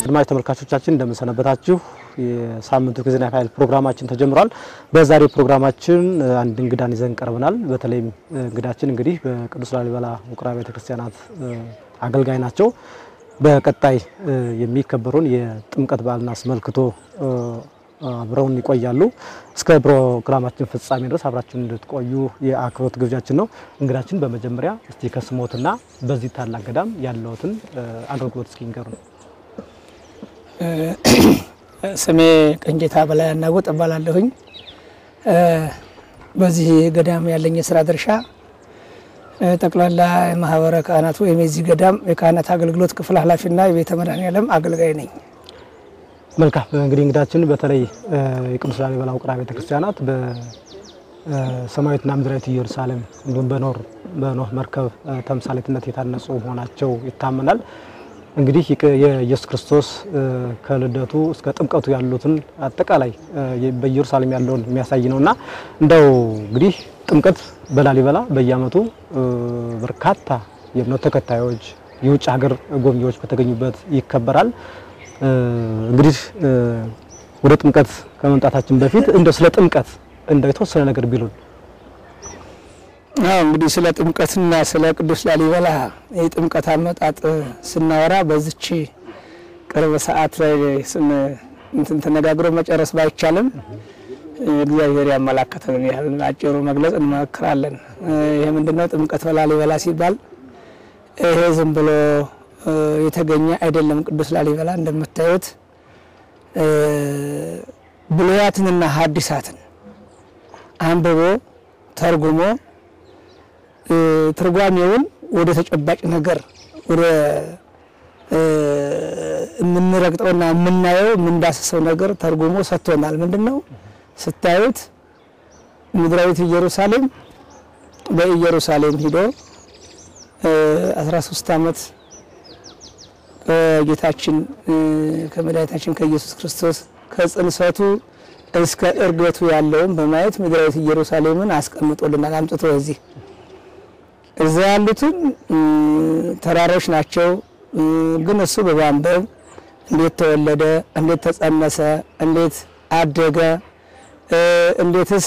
አድማጭ ተመልካቾቻችን እንደምንሰነበታችሁ። የሳምንቱ ጊዜና ፋይል ፕሮግራማችን ተጀምሯል። በዛሬው ፕሮግራማችን አንድ እንግዳን ይዘን ቀርበናል። በተለይም እንግዳችን እንግዲህ በቅዱስ ላሊበላ ውቅር አብያተ ክርስቲያናት አገልጋይ ናቸው። በቀጣይ የሚከበረውን የጥምቀት በዓልን አስመልክቶ አብረውን ይቆያሉ። እስከ ፕሮግራማችን ፍጻሜ ድረስ አብራችን እንድትቆዩ የአክብሮት ግብዣችን ነው። እንግዳችን በመጀመሪያ እስቲ ከስሞትና በዚህ ታላቅ ገዳም ያለውትን አገልግሎት እስኪ ንገሩን። ስሜ ቀንጌታ በላይ አናጎጥ እባላለሁኝ። በዚህ ገዳም ያለኝ የስራ ድርሻ ጠቅላላ የማህበረ ካህናት ወይም የዚህ ገዳም የካህናት አገልግሎት ክፍል ኃላፊና የቤተ መድኃኔዓለም አገልጋይ ነኝ። መልካም እንግዲህ እንግዳችን በተለይ የቅዱስ ላሊበላ ውቅር አብያተ ክርስቲያናት በሰማያዊትና ምድራዊት ኢየሩሳሌም እንዲሁም በኖር በኖህ መርከብ ተምሳሌትነት የታነጹ መሆናቸው ይታመናል። እንግዲህ የኢየሱስ ክርስቶስ ከልደቱ እስከ ጥምቀቱ ያሉትን አጠቃላይ በኢየሩሳሌም ያለውን የሚያሳይ ነውና እንደው እንግዲህ ጥምቀት በላሊበላ በየዓመቱ በርካታ የእምነቱ ተከታዮች የውጭ ሀገር ጎብኚዎች በተገኙበት ይከበራል። እንግዲህ ወደ ጥምቀት ከመምጣታችን በፊት እንደው ስለ ጥምቀት እንደው የተወሰነ ነገር ቢሉን። አዎ እንግዲህ ስለ ጥምቀትና ስለ ቅዱስ ላሊበላ የጥምቀት አመጣጥ ስናወራ በዚች ቅርብ ሰዓት ላይ እንትን ተነጋግሮ መጨረስ ባይቻልም እግዚአብሔር ያመላከተንን ያህል አጭሩ መግለጽ እንሞክራለን። ይህ ምንድነው? ጥምቀት በላሊበላ ሲባል ይሄ ዝም ብሎ የተገኘ አይደለም። ቅዱስ ላሊበላ እንደምታዩት ብሉያትንና ሐዲሳትን አንብቦ ተርጉሞ ትርጓሜውን ወደ ተጨባጭ ነገር ወደ የምንረግጠውና የምናየው የምንዳስሰው ነገር ተርጉሞ ሰጥቶናል። ምንድን ነው ስታዩት ምድራዊት ኢየሩሳሌም በኢየሩሳሌም ሂዶ 13 ዓመት ከጌታችን ከመድኃኒታችን ከኢየሱስ ክርስቶስ ከጽንሰቱ እስከ እርገቱ ያለውን በማየት ምድራዊት ኢየሩሳሌምን አስቀምጦልናል። አምጥቶ እዚህ እዛ ያሉትን ተራሮች ናቸው። ግን እሱ በማንበብ እንዴት ተወለደ፣ እንዴት ተጸነሰ፣ እንዴት አደገ፣ እንዴትስ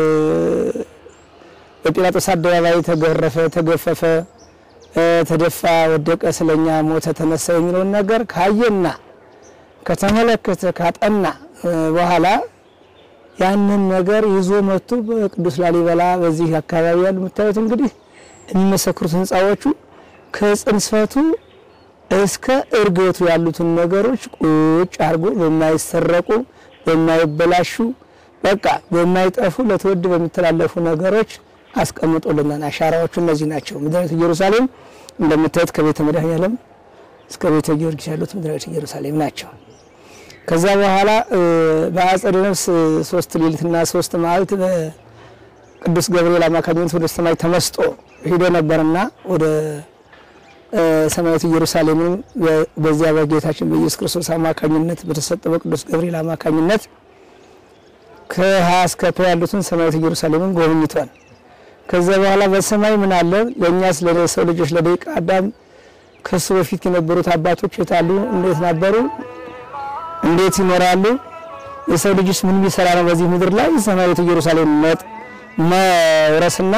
በጲላጦስ አደባባይ ተገረፈ፣ ተገፈፈ ተደፋ፣ ወደቀ፣ ስለኛ ሞተ፣ ተነሳ የሚለውን ነገር ካየና ከተመለከተ ካጠና በኋላ ያንን ነገር ይዞ መጥቶ በቅዱስ ላሊበላ በዚህ አካባቢ ያሉ የምታዩት እንግዲህ የሚመሰክሩት ሕንፃዎቹ ከጽንሰቱ እስከ እርገቱ ያሉትን ነገሮች ቁጭ አድርጎ በማይሰረቁ በማይበላሹ በቃ በማይጠፉ ለትውልድ በሚተላለፉ ነገሮች አስቀምጦልናል። አሻራዎቹ እነዚህ ናቸው። ምድራዊት ኢየሩሳሌም እንደምታዩት ከቤተ መድኃኔዓለም እስከ ቤተ ጊዮርጊስ ያሉት ምድራዊት ኢየሩሳሌም ናቸው። ከዛ በኋላ በአጸደ ነፍስ ሶስት ሌሊትና ሶስት መዓልት በቅዱስ ገብርኤል አማካኝነት ወደ ሰማይ ተመስጦ ሂዶ ነበርና ወደ ሰማያዊት ኢየሩሳሌምን በዚያ በጌታችን በኢየሱስ ክርስቶስ አማካኝነት በተሰጠ በቅዱስ ገብርኤል አማካኝነት ከሀ እስከ ፐ ያሉትን ሰማያዊት ኢየሩሳሌምን ጎብኝቷል። ከዚያ በኋላ በሰማይ ምን አለ? ለእኛስ ለሰው ልጆች ለደቂቀ አዳም ከሱ በፊት የነበሩት አባቶች የታሉ? እንዴት ነበሩ? እንዴት ይኖራሉ? የሰው ልጅስ ምን ቢሰራ ነው በዚህ ምድር ላይ ሰማያዊት ኢየሩሳሌም መውረስና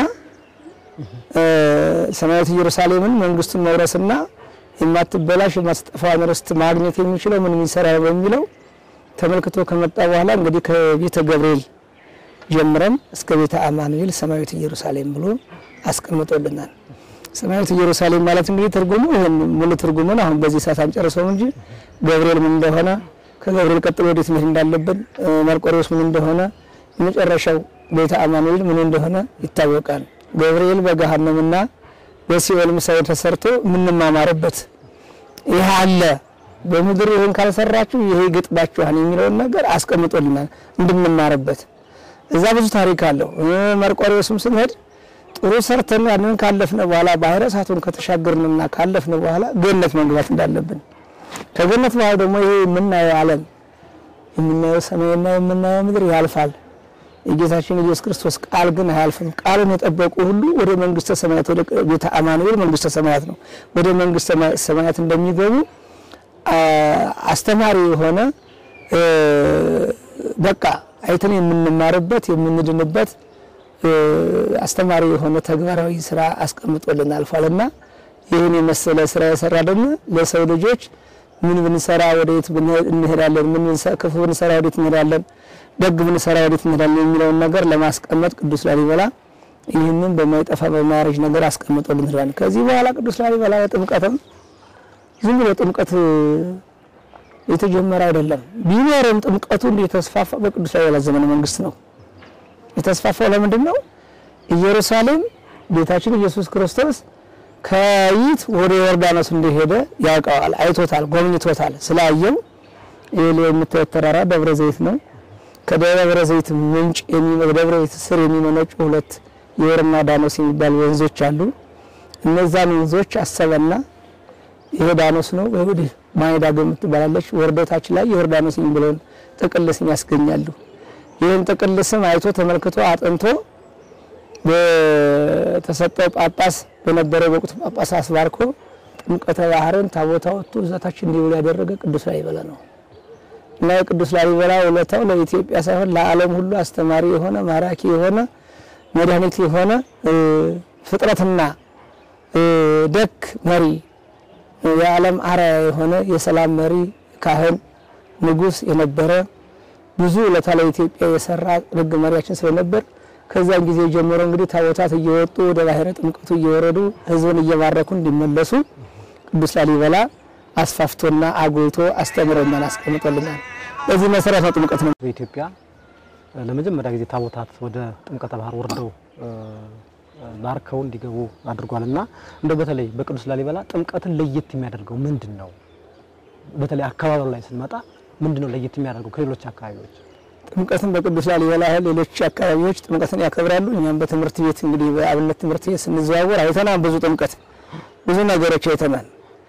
ሰማያዊት ኢየሩሳሌምን መንግስቱን መውረስና የማትበላሽ የማትጠፋውን ርስት ማግኘት የሚችለው ምን የሚሰራ ነው በሚለው ተመልክቶ ከመጣ በኋላ እንግዲህ ከቤተ ገብርኤል ጀምረን እስከ ቤተ አማኑኤል ሰማያዊት ኢየሩሳሌም ብሎ አስቀምጦልናል። ሰማያዊት ኢየሩሳሌም ማለት እንግዲህ ትርጉሙ ይሄን ሙሉ ትርጉሙን አሁን በዚህ ሰዓት አንጨርሰውም እንጂ ገብርኤል ምን እንደሆነ ከገብርኤል ቀጥሎ ወዴት መሄድ እንዳለብን፣ መርቆሬዎስ ምን እንደሆነ፣ የመጨረሻው ቤተ አማኑኤል ምን እንደሆነ ይታወቃል። ገብርኤል በገሃነምና በሲኦል ምሳሌ ተሰርቶ የምንማማርበት ይህ አለ። በምድር ይህን ካልሰራችሁ ይሄ ይገጥባችኋል የሚለውን ነገር አስቀምጦልናል እንድንማርበት እዛ ብዙ ታሪክ አለው። መርቆሬዎስም ስንሄድ ጥሩ ሰርተን ያንን ካለፍነ በኋላ ባህረ እሳቱን ከተሻገርንና ካለፍነ በኋላ ገነት መግባት እንዳለብን ከገነት በኋላ ደግሞ ይሄ የምናየው ዓለም የምናየው ሰማይና የምናየው ምድር ያልፋል። የጌታችን ኢየሱስ ክርስቶስ ቃል ግን አያልፍም። ቃሉን የጠበቁ ሁሉ ወደ መንግስተ ሰማያት ወደ ቤተ አማኑኤል መንግስተ ሰማያት ነው ወደ መንግስተ ሰማያት እንደሚገቡ አስተማሪ የሆነ በቃ አይተን የምንማርበት የምንድንበት አስተማሪ የሆነ ተግባራዊ ስራ አስቀምጦልን አልፏልና ይህን የመሰለ ስራ የሰራ ደግሞ ለሰው ልጆች ምን ብንሰራ ወደየት እንሄዳለን፣ ምን ክፉ ብንሰራ ወዴት እንሄዳለን፣ ደግ ብንሰራ ወዴት እንሄዳለን የሚለውን ነገር ለማስቀመጥ ቅዱስ ላሊበላ ይህንን በማይጠፋ በማያረጅ ነገር አስቀምጦልን ሄዷል። ከዚህ በኋላ ቅዱስ ላሊበላ ጥምቀትም ዝም ብሎ ጥምቀት የተጀመረ አይደለም። ቢኖርም ጥምቀቱ የተስፋፋ በቅዱስ ላሊበላ ዘመነ መንግስት ነው። የተስፋፋው ለምንድን ነው? ኢየሩሳሌም ጌታችን ኢየሱስ ክርስቶስ ከይት ወደ ዮርዳኖስ እንደሄደ ያውቀዋል፣ አይቶታል፣ ጎብኝቶታል። ስላየው ይህ የምታዩት ተራራ ደብረ ዘይት ነው። ከደብረ ዘይት ምንጭ ደብረ ዘይት ስር የሚመነጩ ሁለት የወርና ዳኖስ የሚባሉ ወንዞች አሉ። እነዛን ወንዞች አሰበና ይሄ ዳኖስ ነው ወዲህ ማይዳገም ትባላለች። ወርደታች ላይ የዮርዳኖስ የሚለውን ጥቅል ስም ያስገኛሉ። ይህን ጥቅል ስም አይቶ ተመልክቶ አጥንቶ በተሰጠው ጳጳስ በነበረው በወቅቱ ጳጳስ አስባርኮ ጥምቀተ ባህርን ታቦታ ወጥቶ እዛታች እንዲውል ያደረገ ቅዱስ ላሊበላ ነው እና የቅዱስ ላሊበላ ውለታው ለኢትዮጵያ ሳይሆን ለዓለም ሁሉ አስተማሪ የሆነ ማራኪ የሆነ መድኃኒት የሆነ ፍጥረትና ደግ መሪ የዓለም አርአያ የሆነ የሰላም መሪ ካህን ንጉሥ የነበረ ብዙ ውለታ ለኢትዮጵያ የሰራ ደግ መሪያችን ስለነበር ከዛን ጊዜ ጀምሮ እንግዲህ ታቦታት እየወጡ ወደ ባህረ ጥምቀቱ እየወረዱ ሕዝብን እየባረኩ እንዲመለሱ ቅዱስ ላሊበላ አስፋፍቶና አጎይቶ አስተምሮናል፣ አስቀምጦልናል። በዚህ መሰረት ነው ጥምቀት ነው። በኢትዮጵያ ለመጀመሪያ ጊዜ ታቦታት ወደ ጥምቀተ ባህር ወርደው ባርከው እንዲገቡ አድርጓል እና እንደው በተለይ በቅዱስ ላሊበላ ጥምቀትን ለየት የሚያደርገው ምንድን ነው? በተለይ አካባቢው ላይ ስንመጣ ምንድን ነው ለየት የሚያደርገው ከሌሎች አካባቢዎች? ጥምቀትን በቅዱስ ላሊበላ ሌሎች አካባቢዎች ጥምቀትን ያከብራሉ። እኛም በትምህርት ቤት እንግዲህ በአብነት ትምህርት ቤት ስንዘዋወር አይተናል። ብዙ ጥምቀት ብዙ ነገሮች አይተናል።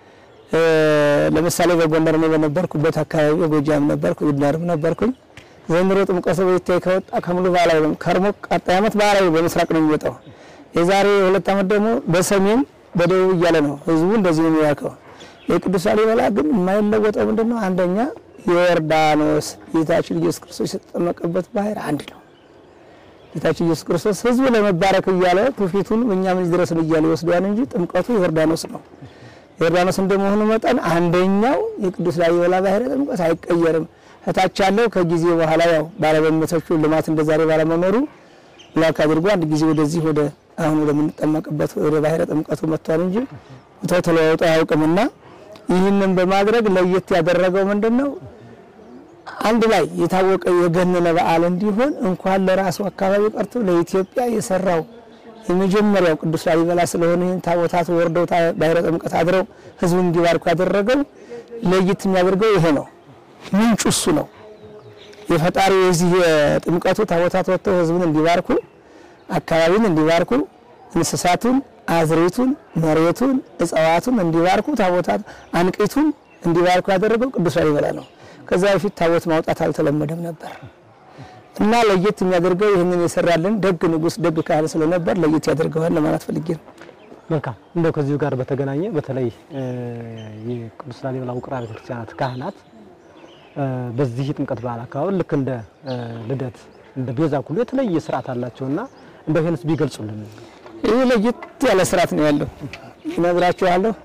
ለምሳሌ በጎንደር ነው በነበርኩበት አካባቢ በጎጃም ነበርኩ፣ ይድናርም ነበርኩኝ። ዘንድሮ ጥምቀቱ በይታይ ከወጣ ከሙሉ ባህላዊ ነው። ከርሞ ቀጣይ ዓመት ባህላዊ በምስራቅ ነው የሚወጣው። የዛሬ ሁለት ዓመት ደግሞ በሰሜን በደቡብ እያለ ነው ህዝቡ እንደዚህ ነው የሚያውቀው። የቅዱስ ላሊበላ ግን የማይለወጠው ምንድን ነው? አንደኛ የዮርዳኖስ ጌታችን ኢየሱስ ክርስቶስ የተጠመቀበት ባህር አንድ ነው። ጌታችን ኢየሱስ ክርስቶስ ህዝቡ ለመባረክ እያለ ትውፊቱን እኛ ምን ድረስን እያለ ይወስደዋል እንጂ ጥምቀቱ ዮርዳኖስ ነው። ዮርዳኖስ እንደመሆኑ መጠን አንደኛው የቅዱስ ላሊበላ ባህረ ጥምቀት አይቀየርም። እታች ያለው ከጊዜ በኋላ ያው ባለመመቶቹ ልማት እንደዛሬ ባለመኖሩ ላክ አድርጎ አንድ ጊዜ ወደዚህ ወደ አሁን ወደምንጠመቅበት ወደ ባህረ ጥምቀቱ መጥቷል እንጂ ቦታው ተለዋውጦ አያውቅምና ይህንን በማድረግ ለየት ያደረገው ምንድን ነው? አንድ ላይ የታወቀ የገነነ በዓል እንዲሆን እንኳን ለራሱ አካባቢ ቀርቶ ለኢትዮጵያ የሰራው የመጀመሪያው ቅዱስ ላሊበላ ስለሆነ ይህን ታቦታት ወርደው ባህረ ጥምቀት አድረው ህዝቡን እንዲባርኩ ያደረገው ለየት የሚያደርገው ይሄ ነው። ምንጩ እሱ ነው። የፈጣሪ የዚህ የጥምቀቱ ታቦታት ወጥተው ህዝቡን እንዲባርኩ፣ አካባቢን እንዲባርኩ፣ እንስሳቱን፣ አዝሬቱን፣ መሬቱን፣ እጽዋቱን እንዲባርኩ ታቦታት አንቂቱን እንዲባርኩ ያደረገው ቅዱስ ላሊበላ ነው። ከዛ በፊት ታቦት ማውጣት አልተለመደም ነበር እና ለየት የሚያደርገው ይህንን የሰራልን ደግ ንጉሥ ደግ ካህን ስለነበር ለየት ያደርገዋል ለማለት ፈልጌ ነው። መልካም እንደው ከዚሁ ጋር በተገናኘ በተለይ የቅዱስ ላሊበላ ውቅር አብያተ ክርስቲያናት ካህናት በዚህ የጥምቀት በዓል አካባቢ ልክ እንደ ልደት እንደ ቤዛ ሁሉ የተለየ ስርዓት አላቸውና እንደው ይሄንስ ቢገልጹልን። ይህ ለየት ያለ ስርዓት ነው ያለው እነግራችኋለሁ።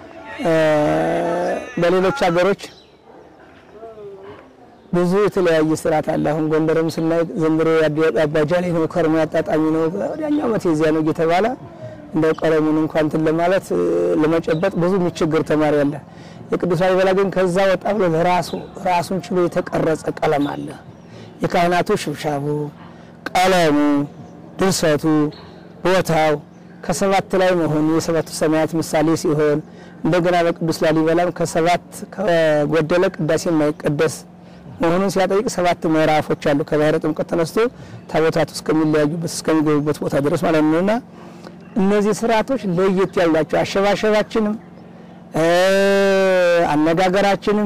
በሌሎች ሀገሮች ብዙ የተለያየ ስርዓት አለ። አሁን ጎንደርም ስናይ ዘንድሮ አባጃሌ ነው፣ ከርሞ አጣጣሚ ነው፣ ወዲያኛው ዓመት የዚያ ነው እየተባለ እንደው ቀለሙን እንኳን እንትን ለማለት ለመጨበጥ ብዙ የሚቸገር ተማሪ አለ። የቅዱስ ላሊበላ ግን ከዛ ወጣ ብሎ ለራሱ ራሱን ችሎ የተቀረጸ ቀለም አለ። የካህናቱ ሽብሻቡ፣ ቀለሙ፣ ድርሰቱ፣ ቦታው ከሰባት ላይ መሆኑ የሰባቱ ሰማያት ምሳሌ ሲሆን እንደገና በቅዱስ ላሊበላም ከሰባት ከጎደለ ቅዳሴ የማይቀደስ መሆኑን ሲያጠይቅ ሰባት ምዕራፎች አሉ። ከባህረ ጥምቀት ተነስቶ ታቦታቱ እስከሚለያዩበት እስከሚገቡበት ቦታ ድረስ ማለት ነውና እነዚህ ስርዓቶች ለየት ያላቸው አሸባሸባችንም አነጋገራችንም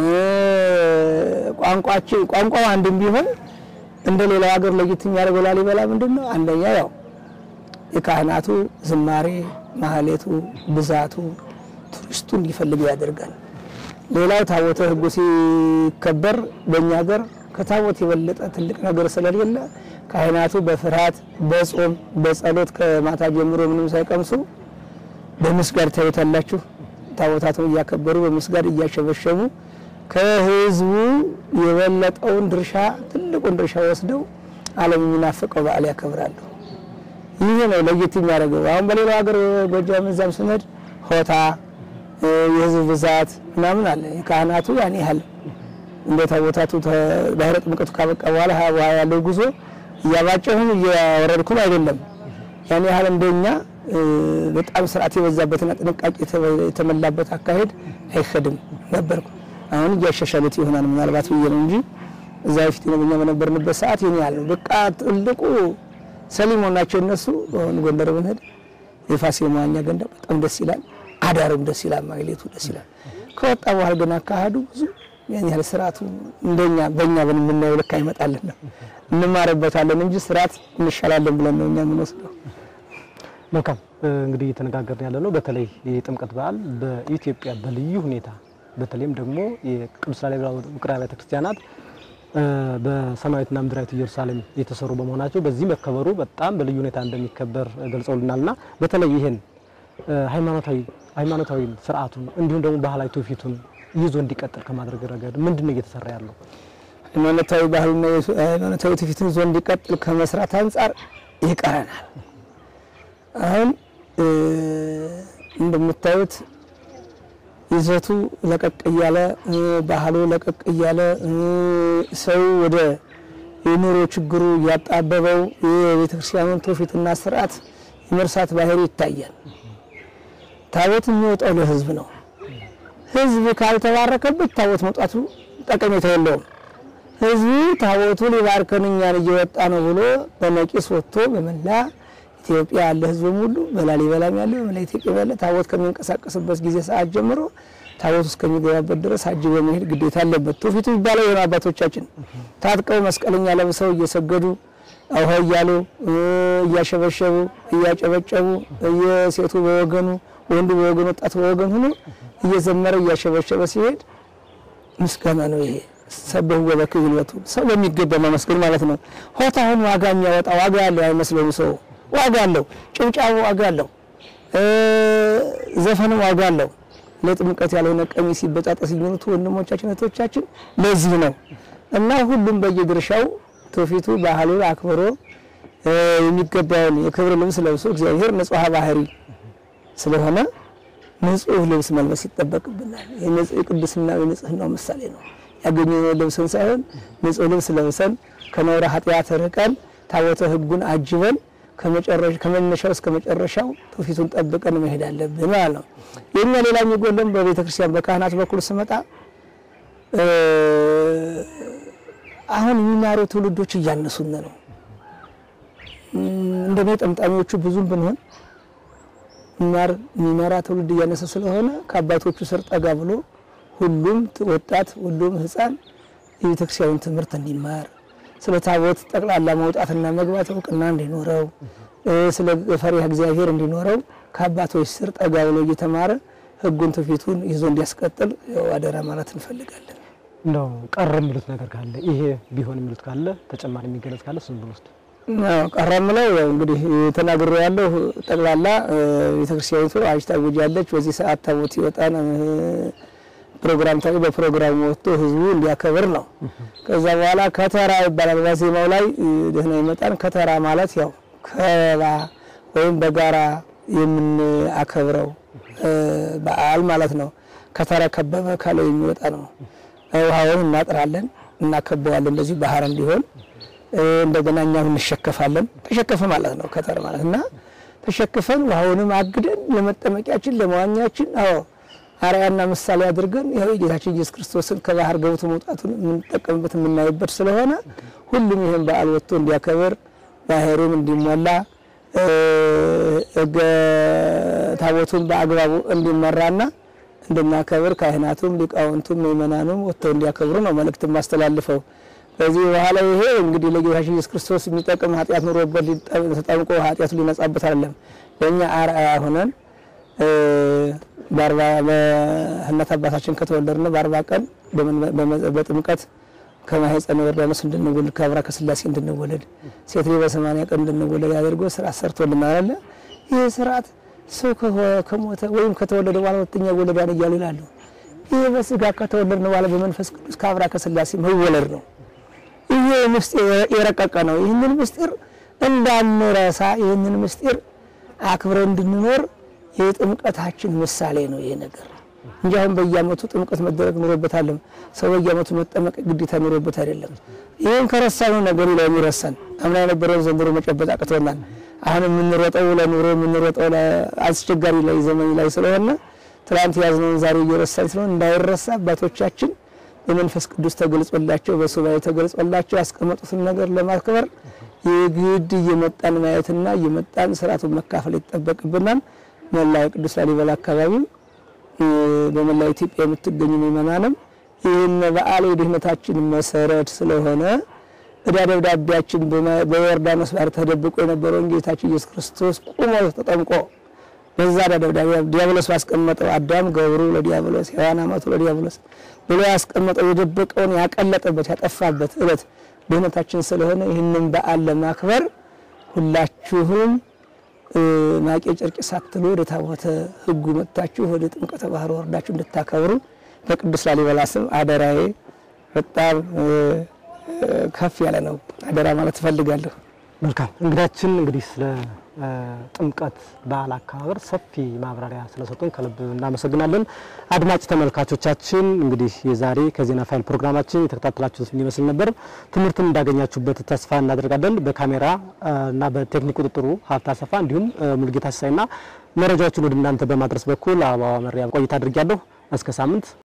ቋንቋችን ቋንቋው አንድም ቢሆን እንደ ሌላው ሀገር ለየት የሚያደርገው ላሊበላ ምንድን ነው? አንደኛ ያው የካህናቱ ዝማሬ ማህሌቱ፣ ብዛቱ ቱሪስቱ እንዲፈልገው ያደርጋል። ሌላው ታቦተ ሕጉ ሲከበር በእኛ ሀገር ከታቦት የበለጠ ትልቅ ነገር ስለሌለ ካህናቱ በፍርሃት በጾም በጸሎት ከማታ ጀምሮ ምንም ሳይቀምሱ በምስጋድ ታዩታላችሁ። ታቦታቱን እያከበሩ በምስጋድ እያሸበሸቡ ከህዝቡ የበለጠውን ድርሻ ትልቁን ድርሻ ወስደው ዓለም የሚናፍቀው በዓል ያከብራሉ። ይህ ነው ለየት የሚያደርገው። አሁን በሌላው ሀገር ጎጃም እዛም ስንሄድ ሆታ የህዝብ ብዛት ምናምን አለ። ካህናቱ ያን ያህል እንደ ታቦታቱ ባህረ ጥምቀቱ ካበቃ በኋላ ውሃ ያለው ጉዞ እያባጨሁም እያወረድኩም አይደለም። ያን ያህል እንደኛ በጣም ስርዓት የበዛበትና ጥንቃቄ የተሞላበት አካሄድ አይሄድም ነበርኩ። አሁን እያሻሻሉት ይሆናል ምናልባት ብዬ ነው እንጂ እዛ በፊት ነው በእኛ በነበርንበት ሰዓት ይሄን ያህል ነው። በቃ ትልቁ ሰሊሞን ናቸው እነሱ። አሁን ጎንደር ብንሄድ የፋሲል መዋኛ ገንዳ በጣም ደስ ይላል። አዳሩም ደስ ይላል። ማግሌቱ ደስ ይላል። ከወጣ በኋላ ግን አካሄዱ ብዙ ያን ያህል ስርዓቱ እንደኛ በእኛ በምናየው ልክ አይመጣልን ነው። እንማርበታለን እንጂ ስርዓት እንሻላለን ብለን ነው እኛ የምንወስደው። መልካም እንግዲህ እየተነጋገርን ያለ ነው በተለይ የጥምቀት በዓል በኢትዮጵያ በልዩ ሁኔታ በተለይም ደግሞ የቅዱስ ላሊበላ ውቅር አብያተ ክርስቲያናት በሰማያዊትና ምድራዊት ኢየሩሳሌም የተሰሩ በመሆናቸው በዚህ መከበሩ በጣም በልዩ ሁኔታ እንደሚከበር ገልጸውልናልና በተለይ ይህን ሃይማኖታዊ ሃይማኖታዊ ስርዓቱን እንዲሁም ደግሞ ባህላዊ ትውፊቱን ይዞ እንዲቀጥል ከማድረግ ረገድ ምንድን ነው እየተሰራ ያለው? ሃይማኖታዊ ባህሉና ሃይማኖታዊ ትውፊቱን ይዞ እንዲቀጥል ከመስራት አንጻር ይቀረናል። አሁን እንደምታዩት ይዘቱ ለቀቅ እያለ ባህሉ ለቀቅ እያለ ሰው ወደ የኑሮ ችግሩ እያጣበበው የቤተ ክርስቲያኑን ትውፊትና ስርዓት የመርሳት ባህሪ ይታያል። ታቦት የሚወጣው ለሕዝብ ነው። ሕዝብ ካልተባረከበት ታቦት መውጣቱ ጠቀሜታ የለውም። ሕዝቡ ታቦቱ ሊባርከን እኛን እየወጣ ነው ብሎ በነቂስ ወጥቶ በመላ ኢትዮጵያ ያለ ሕዝብም ሁሉ በላሊበላም ያለ በመላ ኢትዮጵያ ያለ ታቦት ከሚንቀሳቀስበት ጊዜ ሰዓት ጀምሮ ታቦት እስከሚገባበት ድረስ አጅቦ መሄድ ግዴታ አለበት። ትውፊቱ ይባለው የሆነ አባቶቻችን ታጥቀው መስቀለኛ ለብሰው እየሰገዱ አውሃ እያሉ እያሸበሸቡ እያጨበጨቡ የሴቱ በወገኑ ወንዱ በወገኑ ወጣቱ በወገን ሆኖ እየዘመረ እያሸበሸበ ሲሄድ ምስጋና ነው ይሄ። ሰበህ ወበክ ይልበቱ ሰው በሚገባ ማመስገን ማለት ነው። ሆታውን ዋጋ የሚያወጣ ዋጋ ያለው አይመስለውም። ሰው ዋጋ አለው፣ ጭብጫቡ ዋጋ አለው፣ ዘፈንም ዋጋ አለው። ለጥምቀት ያልሆነ ቀሚስ ሲበጣጠስ የሚሉት ወንድሞቻችን እህቶቻችን ለዚህ ነው እና ሁሉም በየድርሻው ትውፊቱ ባህሉን አክብሮ የሚገባውን የክብር ልብስ ለብሶ እግዚአብሔር ንጹሐ ባህሪ ስለሆነ ንጹህ ልብስ መልበስ ይጠበቅብናል። የቅድስና የንጽህናው ምሳሌ ነው። ያገኘነው ልብስን ሳይሆን ንጹህ ልብስ ለብሰን ከነውረ ኃጢአት ርቀን ታቦተ ሕጉን አጅበን ከመነሻው እስከ መጨረሻው ትውፊቱን ጠብቀን መሄድ አለብን ማለት ነው። የኛ ሌላ የሚጎለን በቤተ ክርስቲያን በካህናት በኩል ስመጣ አሁን የሚማሩ ትውልዶች እያነሱን ነው። እንደኔ ጠምጣሚዎቹ ብዙም ብንሆን ሚማር የሚመራ ትውልድ እያነሰ ስለሆነ ከአባቶቹ ስር ጠጋ ብሎ ሁሉም ወጣት ሁሉም ሕፃን የቤተክርስቲያኑን ትምህርት እንዲማር ስለ ታቦት ጠቅላላ መውጣትና መግባት እውቅና እንዲኖረው ስለ ፈሪሃ እግዚአብሔር እንዲኖረው ከአባቶች ስር ጠጋ ብሎ እየተማረ ሕጉን ትውፊቱን ይዞ እንዲያስቀጥል አደራ ማለት እንፈልጋለን። እንደው ቀረ የሚሉት ነገር ካለ ይሄ ቢሆን የሚሉት ካለ ተጨማሪ የሚገለጽ ካለ እሱን ብንወስድ ቀረ ምለው ያው እንግዲህ ተናግሮ ያለው ጠቅላላ ቤተክርስቲያኒቱ አዋጅ ታውጃለች። በዚህ ሰዓት ታቦት ይወጣል ፕሮግራም ታውቆ በፕሮግራሙ ወጥቶ ህዝቡ እንዲያከብር ነው። ከዛ በኋላ ከተራ ይባላል። በዜማው ላይ ደህና ይመጣን። ከተራ ማለት ያው ከባ ወይም በጋራ የምናከብረው በዓል ማለት ነው። ከተረከበበ ካለው የሚወጣ ነው። ውሃውን እናጥራለን፣ እናከበዋለን እንደዚህ ባህር እንዲሆን እንደገና እኛም እንሸከፋለን። ተሸከፈ ማለት ነው ከተር ማለት እና ተሸክፈን ውሃውንም አግደን ለመጠመቂያችን ለመዋኛችን አዎ አርአያና ምሳሌ አድርገን ይኸው የጌታችን ኢየሱስ ክርስቶስን ከባህር ገብቶ መውጣቱን የምንጠቀምበት የምናይበት ስለሆነ ሁሉም ይህን በዓል ወጥቶ እንዲያከብር ባህሩም እንዲሞላ ሕገ ታቦቱን በአግባቡ እንዲመራና እንድናከብር ካህናቱም ሊቃውንቱም ምእመናኑም ወጥተው እንዲያከብሩ ነው መልእክት ማስተላልፈው። ከዚህ በኋላ ይሄ እንግዲህ ለጌታችን ኢየሱስ ክርስቶስ የሚጠቅም ኃጢአት ኑሮበት ተጠምቆ ኃጢአቱ ሊነጻበት አይደለም። ለእኛ አርአያ ሆነን በአርባ በእናት አባታችን ከተወለድን በአርባ ቀን በጥምቀት ከማህፀነ ዮርዳኖስ እንድንወለድ ከአብራ ከስላሴ እንድንወለድ ሴት ልጅ በሰማንያ ቀን እንድንወለድ አድርጎ ስርዓት ሰርቶልናል አለ። ይህ ስርዓት ሰው ከሞተ ወይም ከተወለደ በኋላ ሁለተኛ ይወለዳል እያሉ ይላሉ። ይህ በስጋ ከተወለድን በኋላ በመንፈስ ቅዱስ ከአብራ ከስላሴ መወለድ ነው። ይህ ምስጢር የረቀቀ ነው። ይህንን ምስጢር እንዳንረሳ፣ ይህንን ምስጢር አክብረን እንድንኖር የጥምቀታችን ምሳሌ ነው ይሄ ነገር እንጂ አሁን በየዓመቱ ጥምቀት መደረግ ኑሮበታለም። ሰው በየዓመቱ መጠመቅ ግዴታ ኑሮበት አይደለም። ይህን ከረሳነው ነገሩ ላይ የሚረሳን አምና የነበረውን ዘንድሮ መጨበጥ አቅቶናል። አሁን የምንሮጠው ለኑሮ የምንሮጠው አስቸጋሪ ላይ ዘመን ላይ ስለሆነ ትላንት ያዝነውን ዛሬ እየረሳን ስለሆነ እንዳይረሳ አባቶቻችን በመንፈስ ቅዱስ ተገልጾላቸው በሱባኤ ተገልጾላቸው ያስቀመጡትን ነገር ለማክበር የግድ እየመጣን ማየትና እየመጣን ስርዓቱን መካፈል ይጠበቅብናል። መላ የቅዱስ ላሊበላ አካባቢ በመላ ኢትዮጵያ የምትገኙ ምእመናንም ይህን በዓል የድህነታችን መሰረት ስለሆነ ዕዳ ደብዳቤያችን በዮርዳኖስ ባህር ተደብቆ የነበረውን ጌታችን ኢየሱስ ክርስቶስ ቁሞ ተጠምቆ በዛ ዕዳ ደብዳቤ ዲያብሎስ ባስቀመጠው አዳም ገብሩ ለዲያብሎስ ሔዋን አማቱ ለዲያብሎስ ብሎ ያስቀመጠው የደበቀውን ያቀለጠበት ያጠፋበት ዕለት ድህነታችን ስለሆነ ይህንን በዓል ለማክበር ሁላችሁም ማቄ ጨርቅ ሳትሉ ወደ ታቦተ ሕጉ መጥታችሁ ወደ ጥምቀተ ባህር ወርዳችሁ እንድታከብሩ በቅዱስ ላሊበላ ስም አደራዬ በጣም ከፍ ያለ ነው። አደራ ማለት እፈልጋለሁ። መልካም እንግዳችን እንግዲህ ስለ ጥምቀት በዓል አከባበር ሰፊ ማብራሪያ ስለሰጡን ከልብ እናመሰግናለን። አድማጭ ተመልካቾቻችን እንግዲህ የዛሬ ከዜና ፋይል ፕሮግራማችን የተከታተላችሁት ይመስል ነበር። ትምህርትን እንዳገኛችሁበት ተስፋ እናደርጋለን። በካሜራ እና በቴክኒክ ቁጥጥሩ ሀብታ ሰፋ እንዲሁም ሙልጌታ ሲሳይና መረጃዎችን ወደ እናንተ በማድረስ በኩል አበባ መሪያ ቆይታ አድርጊያለሁ። እስከ ሳምንት